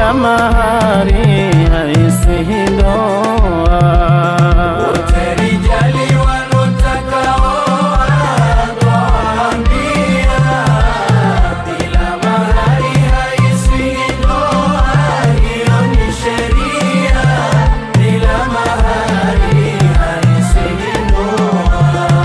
bila mahari haisihi ndoa. Wote rijali wanotaka oa, twawaambia, bila mahari haisihi ndoa, hiyo ni sheria. Bila mahari haisihi ndoa.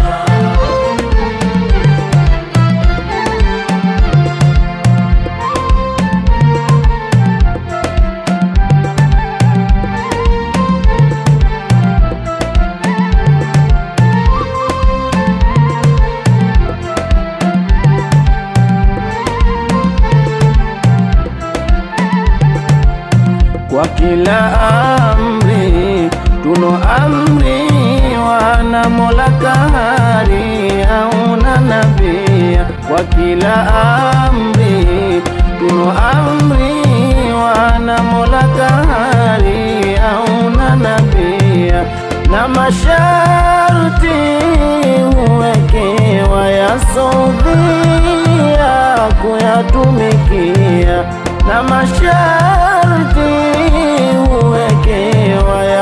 Kwa kila amri tuno amriwa na Mola Kahari au na nabia. Kwa kila amri tuno amriwa na Mola Kahari au na nabia, na masharti huwekewa ya sodhia kuyatumikia na masharti huwekewa ya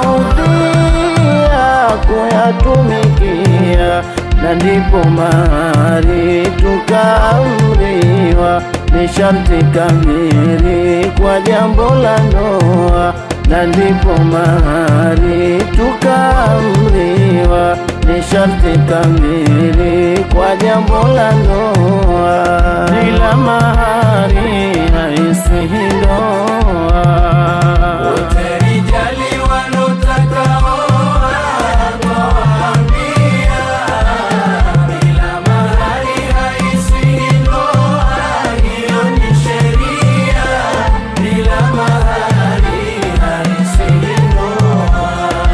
saudia kuyatumikia, na ndipo mahari tukaamriwa ni sharti kamili kwa jambo la ndoa, na ndipo mahari tukaamriwa ni sharti kamili kwa jambo la ndoa. Bila mahari haisihi ndoa. Wote rijali wanotaka oa, twawaambia, bila mahari haisihi ndoa, hiyo ni sheria. Bila mahari haisihi ndoa.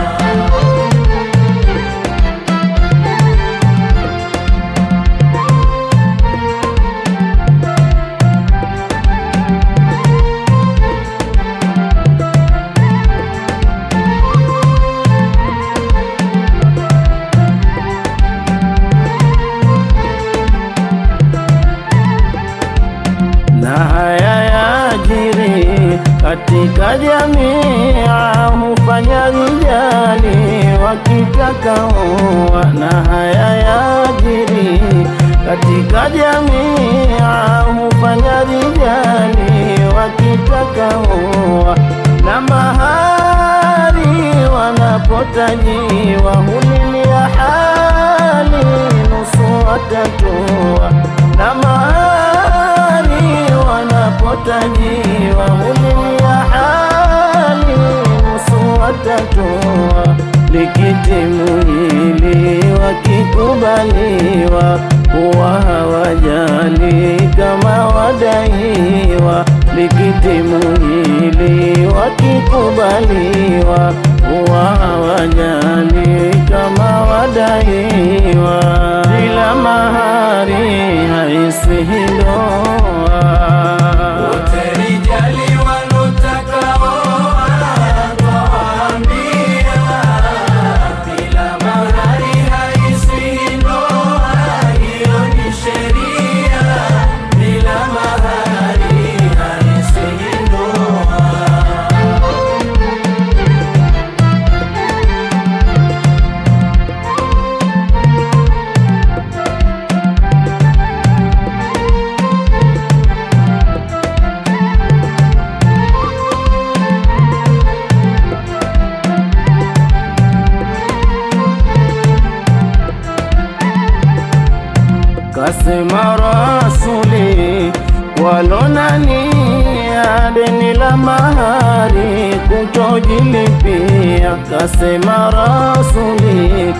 na haya yajiri katika jamii, hufanya rijali wakitaka oa. Na haya yajiri katika jamii, hufanya rijali wakitaka oa. Na mahari wanapotajiwa hulilia hali nusu watatoa na mahari wanapotajiwa hulilia hali nusu watatoa likitimu hili wakikubaliwa huwa hawajali kama wadaiwa likitimu hili wakikubaliwa huwa hawajali kama wadaiwa bila mahari haisihi ndoa. Wote rijali wanotaka oa, twawaambia, bila mahari haisihi ndoa, hiyo ni sheria. Bila mahari haisihi ndoa. Kasema Rasuli walonania deni la mahari kutojilipia. Kasema Rasuli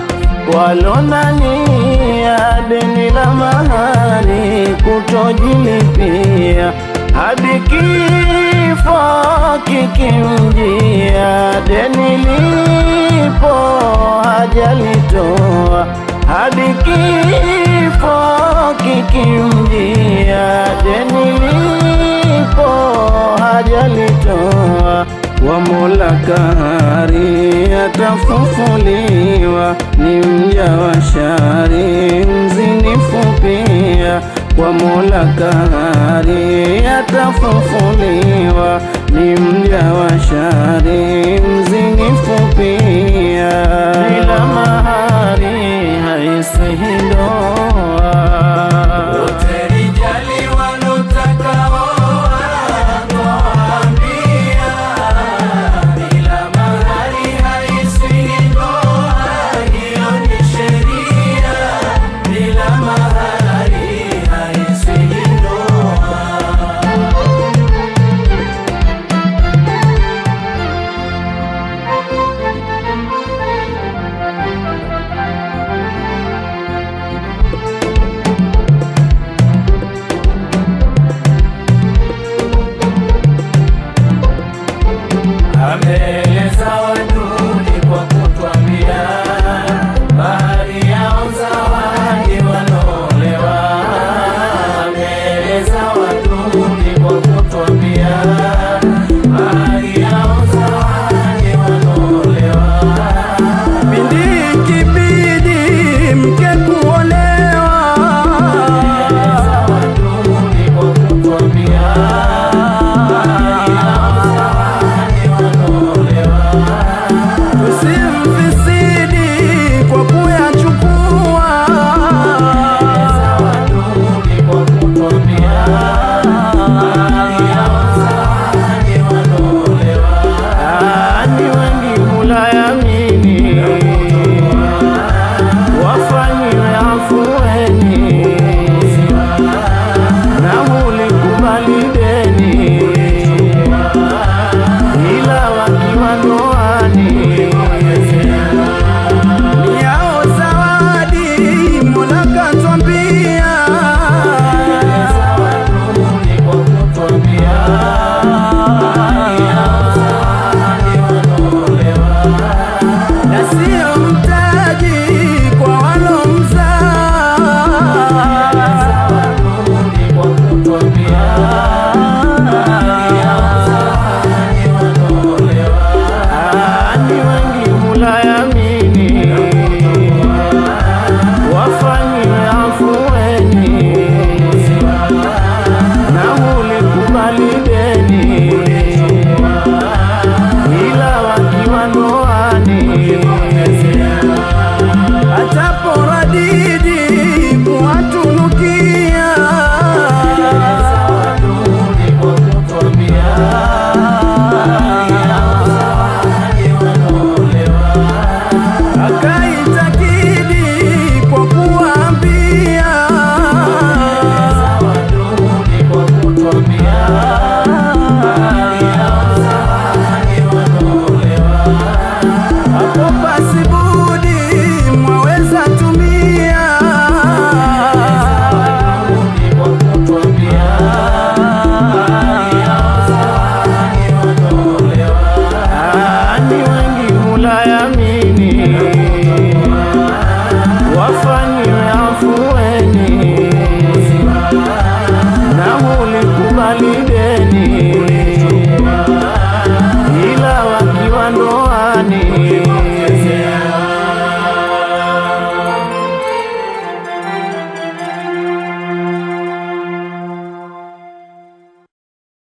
walonania deni la mahari kutojilipia hadi kifo kikimjia, deni lipo hajalitoa hadi kifo kikimjia, deni lipo hajalitoa. Wa Mola Kahari atafufuliwa, ni mja wa shari mzinifu pia kwa Mola Kahari atafufuliwa, ni mja wa shari, mzinifu pia, bila mahari haisihi ndoa.